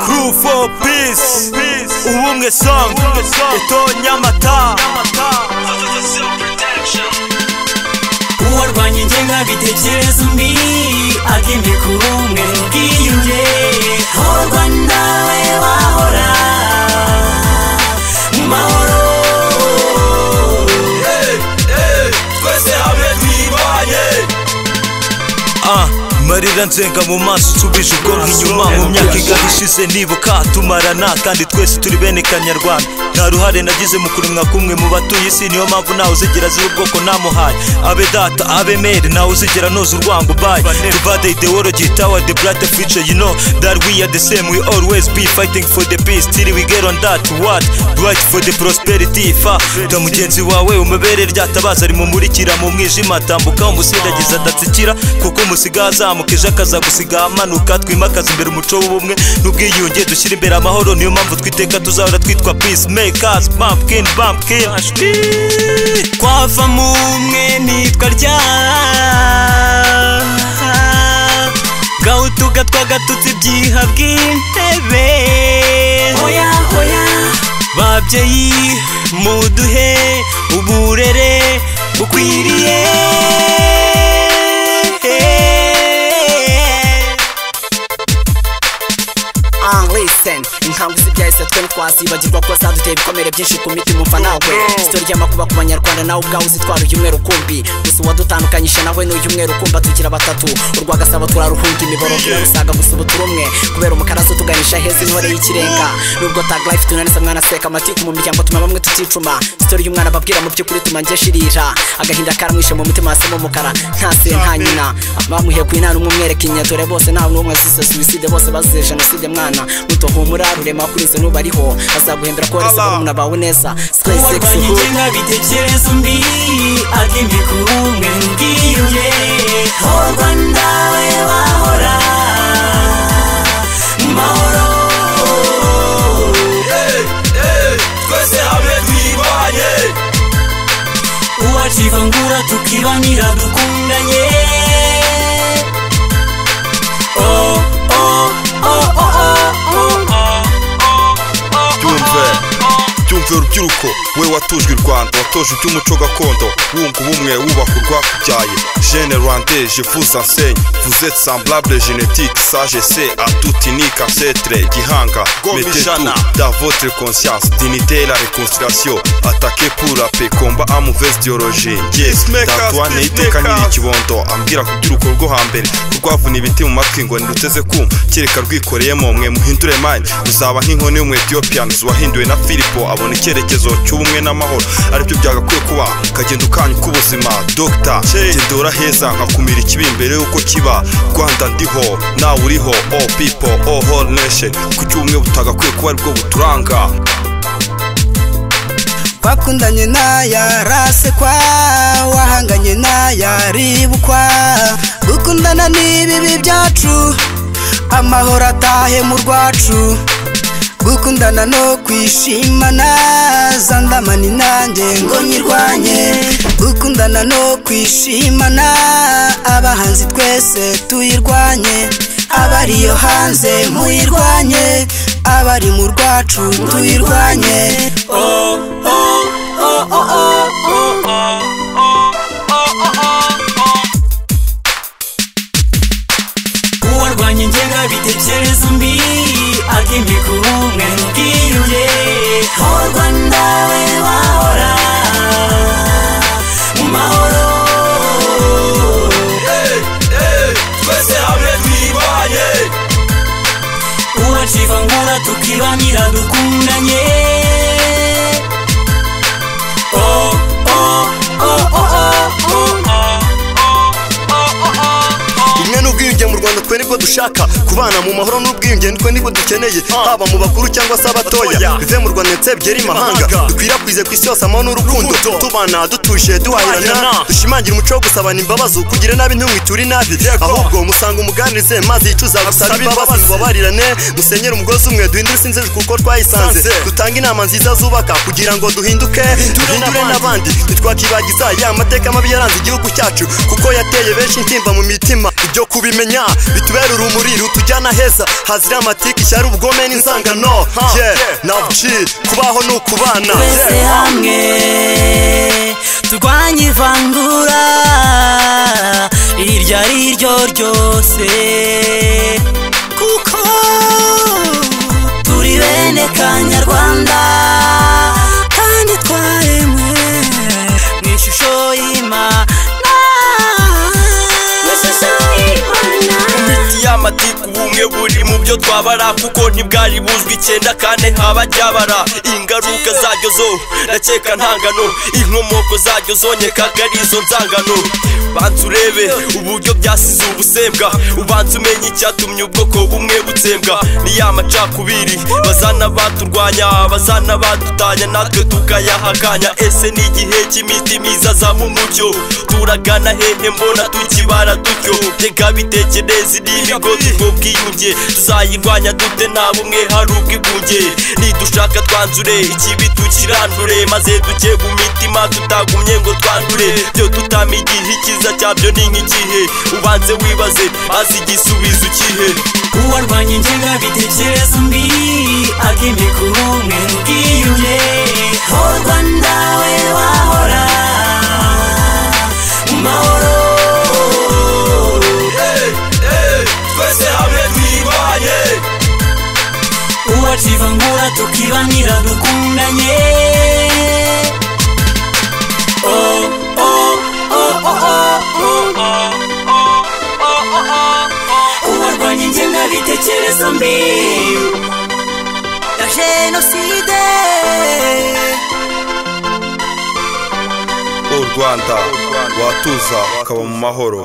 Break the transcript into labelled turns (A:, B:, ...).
A: Crew for peace, ubumwe song, ito nyamata.
B: uwarwanya ingenga bitekereza undi agende ku bumwe bwiyunge horwa nawe wahora mu mahoro
A: twese hamwe twibanye ah marira nzenga mu maso nsubije ubwonko inyuma mu myaka igari ishize nibuka tumarana kandi twese turi bene kanyarwanda nta ruhare nagize mu kuremwa kumwe mu batuye isi niyo mpamvu ntawe uzigera azira ubwoko namuhaye abe data abe mere ntawe uzigera noza urwango ubaye tuvade ideology tower the bright future you know that we are the same we always be fighting for the peace till we get on that what right for the prosperity fa da mugenzi wawe umubere ryatabaza rimumurikira mu mwijima tambuka umusindagiza adatsikira kuko umusiga azamuka ejo akaza gusiga amanuka twimakaza imbere umuco w'ubumwe n'ubwiyunge dushyira imbere amahoro niyo mpamvu twiteka tuzahora twitwa peace makers bumpkin bumpkin
B: twava mu mwe nitwa rya gahutuga twagatutse ibyiha bw'intebe hoya hoya babyeyi muduhe uburere bukwiriye
C: anlisten inkangu zibyahise twe twazibagirwa ko zaduteye ibikomere byinshi ku mitima umva nawe sito ry'amakuba ku banyarwanda nawe ubwawe uzitwara uyu mwere ukumbi gusa uwadutandukanyije nawe ni uyu mwere ukumba tugira batatu urwa gasabo turaruhunga imiborogo irarusaga gusa ubu turi umwe kubera umukaraso tuganisha heza intore y'ikirenga nubwo tag life tunanisa mwana seka amatiku mu miryango tuma bamwe tuticuma sito ry'umwana babwira mu by'ukuri tuma njye shirira agahinda karamwishe mu mutima hasi mu mukara nta se nta nyina bamuhe ku inana umwe umwereka inyatore bose nta n'umwe azize suicide bose bazize jenoside mwana mutohumura rurema kuri izo nubariho azaguhembera ko warese barumuna bawe neza Sky Sex
B: uwarwanya
C: Hood.
B: ingenga bitekereza undi agende ku bumwe bwiyunge horwa nawe wahora mu mahoro
A: twese hamwe twibanye
B: uwacivangura tukibanira dukundanye oh, oh, oh, oh, oh, oh.
D: byumve byumve urubyiruko we watojwe u rwanda watoje iby'umuco gakondo wunga ubumwe wubaka urwakubyaye jene rwandeje vuza nsenye vuzet semblable genetique sage se atutinika setre gihanga
A: Gomijana.
D: metetu da votre conscience dignité et la réconciliation attaqué pour la paix combat à mauvaise diologie yes
A: Peacemakers,
D: datwane iteka
A: peacemakers.
D: nyiri kibondo ambwira ku by'urugo rwo hambere rwavuna ibiti mu matwi ngo ntiruteze kumva kereka rwikoreyemo mwe muhindure mine ruzaba nk'inkoni y'umwetiyopiyanizi wahinduwe na filipo abona icyerekezo cy'ubumwe n'amahoro aribyo byagakwiye kuba kagenda ukanya k'ubuzima dogita gendora heza nkakumira ikibi mbere y'uko kiba rwanda ndiho nawe uriho all people all whole nation kuki ubumwe butagakwiye kuba aribwo buturanga
E: twakundanye n'aya rasekwa wahanganye n'aya ribukwa gukundana n'ibibi byacu amahoro atahe mu rwacu gukundana no kwishimana za ndamani nanjye ngo nyirwanye gukundana no kwishimana abahanzi twese tuyirwanye abariyo hanze muyirwanye abari mu rwacu tuyirwanye
B: uwarwanya ingenga bitekereza undi agende ku bumwe bwiyunge horwa nawe wahora mu mahoro
A: twese hamwe twibanye
B: uwacivangura tukibanira dukundanye oh, oh, oh, oh, oh, oh.
F: ubumwe n'ubwiyunge mu rwanda twe nibwo dushaka kubana mu mahoro n'ubwiyunge nitwe nibwo dukeneye haba mu bakuru cyangwa se abatoya bive mu rwanda ndetse byere imahanga
A: Imahanga.
F: dukwirakwize ku isi yose amahoro n'urukundo
A: Urukundo.
F: tubana dutuje duhahirana
A: Duhahirana.
F: dushimangire umuco wo gusabana imbabazi kugira nabi ntumwiture inabi ahubwo musanga umuganira tubyinitse mazi yicuza gusaba imbabazi tubabarirane dusenyere umugozi umwe duhindure sinzeje kuko twayisanze dutanga inama nziza zubaka kugira ngo duhinduke duhindure n'abandi ntitwakibagiza ya mateka mabi yaranze igihugu cyacu kuko yateye benshi intimba mu mitima ibyo kubimenya bitubera urumuri rutujyana heza hazira amatike ishyari ubugome n'inzangano ye nabuci kubaho ni ukubana
C: twese hamwe turwanye ivangura iryo ari ryo ryose kuko turi bene kanyarwanda kandi twaremwe mu ishusho y'imana mu ishusho y'imana
A: imiti y'amatiku ubumwe buri mu byo twabara kuko ntibwari buzwi icyenda kane haba ryabara ingaruka zaryo zo ndakeka ntangano inkomoko zaryo zonyekaga ari izo nzangano banza urebe uburyo byasize ubusembwa ubanza umenye icyatumye ubwoko bumwe butsembwa ni ya macakubiri bazana baturwanya bazana badutanya natwe tukayahakanya ese ni igihe cy'iminsi myiza azamo umucyo turagana hehe mbona tukibara dutyo reka bitekereze n'imigo ubwo bwiyunge tuzayirwanya dute nta bumwe hari ubwigunge nidushaka twanzure ikibi tukirandure maze duke mu mitima tutagumye ngo twandure byo tutamenye igihe icyiza cyabyo ni nk'igihe ubanze wibaze maze igisubizo ukihe
C: uwarwanya ingengabitekerezo mbi agemye ku bumwe n'ubwiyunge ho rwanda we wahora mu mahoro
A: twese hamwe twibanye
C: uwacivangura tukibanira dukundanye oh, oh, oh, oh, oh, oh. uwarwanya ingengabitekerezo mbi ya jenoside
D: u rwanda watuza ukaba mu mahoro